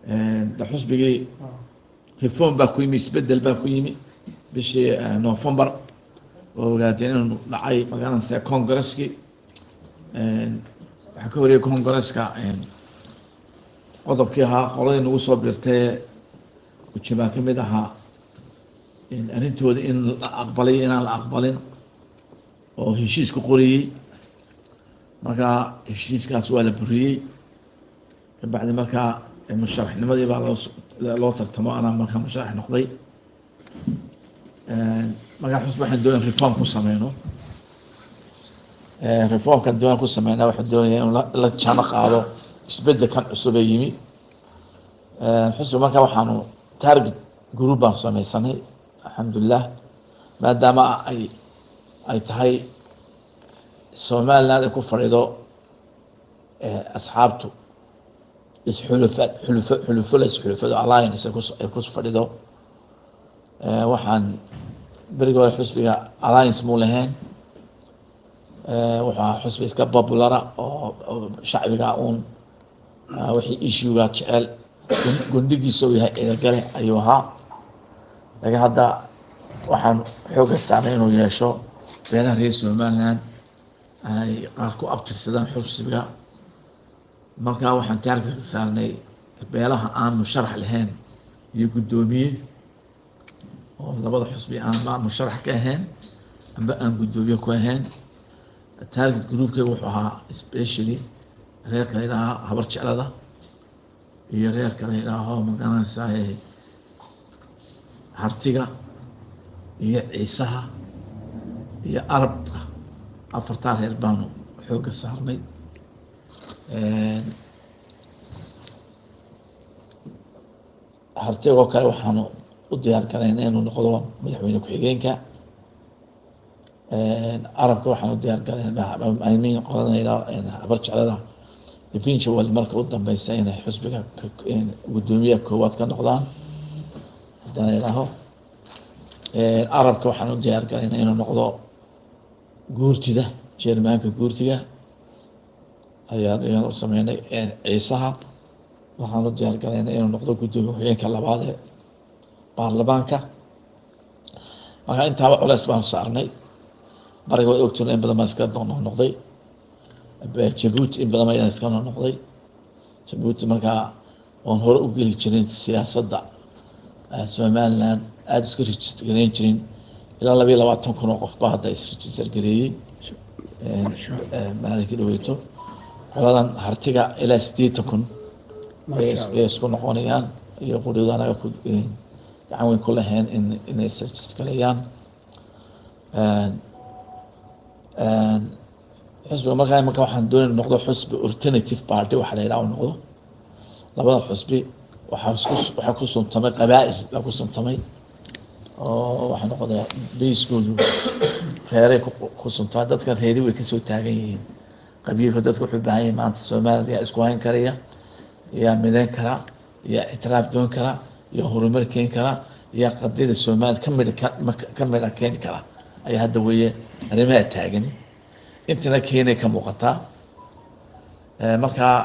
de xusbigii reform baa ku yimi isbedel baa ku yimi bishii november oo ogaatee inuu dhacay magaranaysa congresskii waxaa ka horiyay congresska qodobkii ahaa qoladii nagu soo birtee ujibaa ka mid ahaa arrintooda in la aqbalay inaan la aqbalin oo heshiis ku qoriyey markaa heshiiskaas waa la buriyey kabacdi markaa musharaxnimadii baa loo loo tartamo anaa markaa musharax noqday markaa xusb waxaan doonaya reform ku sameyno reformkan doonaan ku sameyna waxaan doonaya in la jano qaado isbedelkan cusub ee yimi xusbi markaa waxaanu target group baan sameysanay alxamdulilah maadaama ay ay tahay somaliland ay ku fadhido asxaabtu isxulufa xulufo xulufo la isxulufado alliance ay kus ay ku fadhido waxaan berigi hore xusbiga alliance muu lahayn wuxuu ahaa xusbi iska populara oo shacbiga uun wixii issuega jecel gundhigiisa uu yahay ciidagale ayuu ahaa laakiin hadda waxaan xooga saarnay inuu yeesho beelaha reer somaliland ay qaar ku abtirsadaan xusbiga markaa waxaan taarka ka saarnay beelaha aan musharax lahayn iyo guddoomiye oo labada xusbi aan ma musharax ka ahayn amba aan guddoomiye ku ahayn target groupkeyga wuxuu ahaa specially reerka la yidhaahaa habar jeclada iyo reerka la yidhaaho magaranaysaa hartiga iyo ciisaha iyo arabka afartaa reer baanu xooga saarnay hartigoo kale waxaanu u diyaar garayna inuu noqdo madaxweyne ku-xigeenka arabka waxaan u diyaar garaymin qoladayda habar jeclada pinjawal marka u dambeysa inay xusbiga guddoomiyaha koowaad ka noqdaan haddaan idhaaho arabka waxaan u diyaar garayna inuu noqdo guurtida jermaanka guurtiga ayaan ayaan u sameynay ciisaha waxaan u diyaar garayna inuu noqdo guddoomiye ku-xigeenka labaad ee baarlamaanka marka intaaba culeys baanu saarnay bariga waad ogtuna in badan baan iska noqnoqday jabuuti in badan ayaan iska noqnoqday jabuuti markaa oon hore u geli jirin siyaasadda somaliland aada isku register gareyn jirin ilaa labayo labaatan kun oo qof baa hadda isregister gareeyey maalinkii dhaweyto qoladan hartiga ilaa siddeetan kun ay isku noqonayaan iyo qudhooda anaga ku gacan weyn ku lahayn in inay isregister gareeyaan xusbiga markaa imanka waxaan doonay noqdo xusbi alternative party waxa la yidhaha u noqdo labada xusbi waxaa isku waxaa ku suntamay qabaa'il baa ku suntamay oo waxaa noqda bayskoodu reeray ku suntamay dadka reeri way kasoo taagan yihiin qabiilka dadka wuxuu baahan yahay maanta soomaalida yaa isku hayn karaya yaa midayn kara yaa ictiraaf doon kara yaa horumar keeni kara yaa qadiyada soomaalida ka midha ka midha keeni kara ayaa hadda weeye arrimaha taagan intina keenay ka muuqataa markaa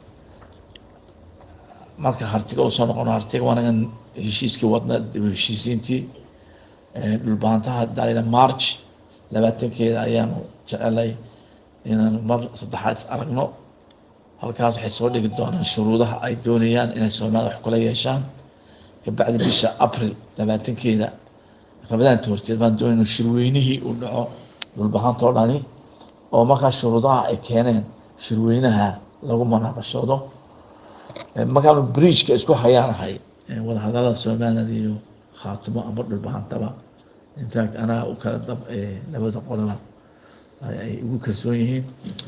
marka hartiga usoo noqono hartiga waanagan heshiiskii wadna dib heshiisiintii dhulbaantaha dalina march labaatankeeda ayaanu jecelay inaanu mar saddexaad is aragno halkaas waxay soo dhigi doonaan shuruudaha ay doonayaan inay soomaalida wax kula yeeshaan kabacdi bisha april labaatankeeda rabadaanta horteed baan doonayna shirweynihii uu dhaco dhulbahantoo dhani oo markaa shuruudaha ay keeneen shirweynaha lagu manaaqashoodo markaanu bridgeka isku hayaanahay wadahadalada somaliland iyo khaatimo ama dhulbahantaba infact anaa u kala dab labada qoloba ay ugu kalsoon yihiin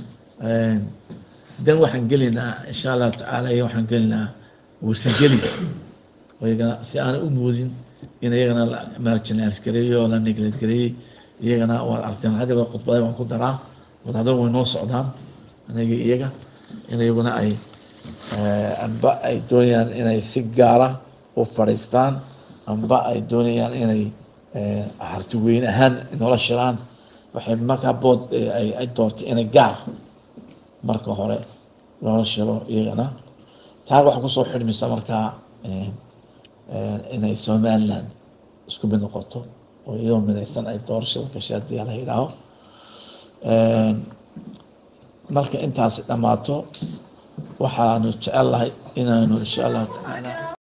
dan waxaan gelaynaa insha allahu tacaala iyo waxaan gelaynaa wasageli iyagana si aanay u moodin in iyagana la marginalize gareeyo oo la neglect gareeyey iyagana waa aragteen hadaba khudbada waan ku daraa wadahadal way noo socdaan aniga iyaga in iyaguna ay amba ay doonayaan inay si gaara u fadhiistaan amba ay doonayaan inay harti weyn ahaan noola shiraan waxay markaa bood ay doortay inay gaar marka hore loola shiro iyagana taa waxaa kusoo xidhmaysa markaa inay somaliland isku mid noqoto oo iyadoo midaysan ay doorashada gashay haddii la yidhaaho marka intaasi dhammaato waxaanu jecel lahay inaanu insha allahu tacaala